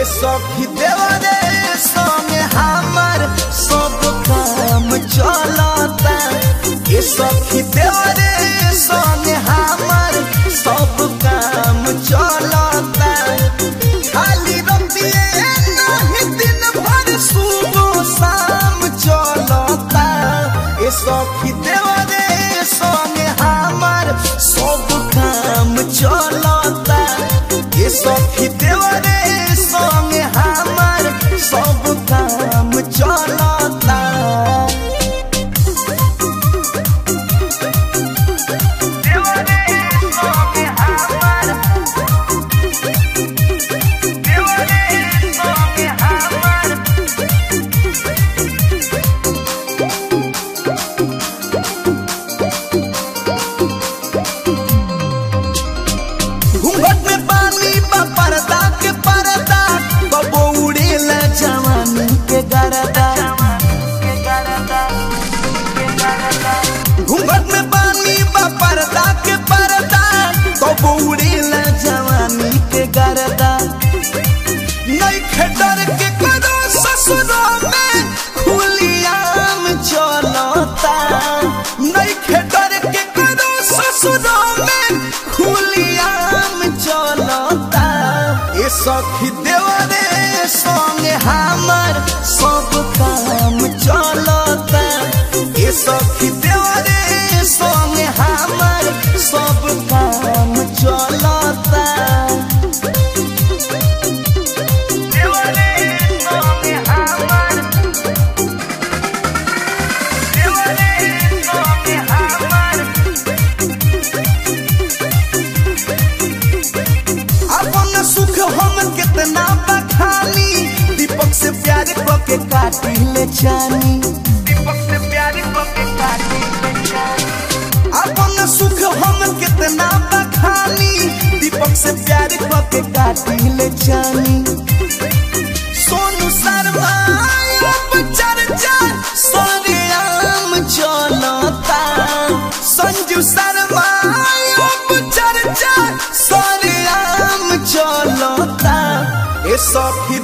सखी देवरे संगे हमर सब काम चलता ए सखी देवरे संगे हमर सब काम चलता खाली रतिए नहीं दिन भर सुबह शाम चलता ए सखी देवरे संगे हमर सब काम चलता ए सखी देवरे संगे हमर सब काम चलता घूंघट में पानी बा पर्दा के पर्दा बबो उड़ेला जवानी के गरदा घूंघट में पानी बा पर्दा के पर्दा बबो उड़ेला जवानी के गरदा नहीं खेडर के करो ससुरो में खुलियाम चलता नहीं खेडर के करो ससुरो में खुलियाम चलता ए सखी देवरे संगे हमर सब काम चलता ए सखी देवरे संगे हमर सब काम चलता अपन सुख हम कितना बखानी दीपक से प्यार के काटी ले जानी अपन सुख हम कितना बखानी दीपक से प्यार के काटी ले जानी सोनू शर्मा अब चर्चा सरेआम चलता संजू शर्मा अब चर्चा सरेआम चलता ए सखी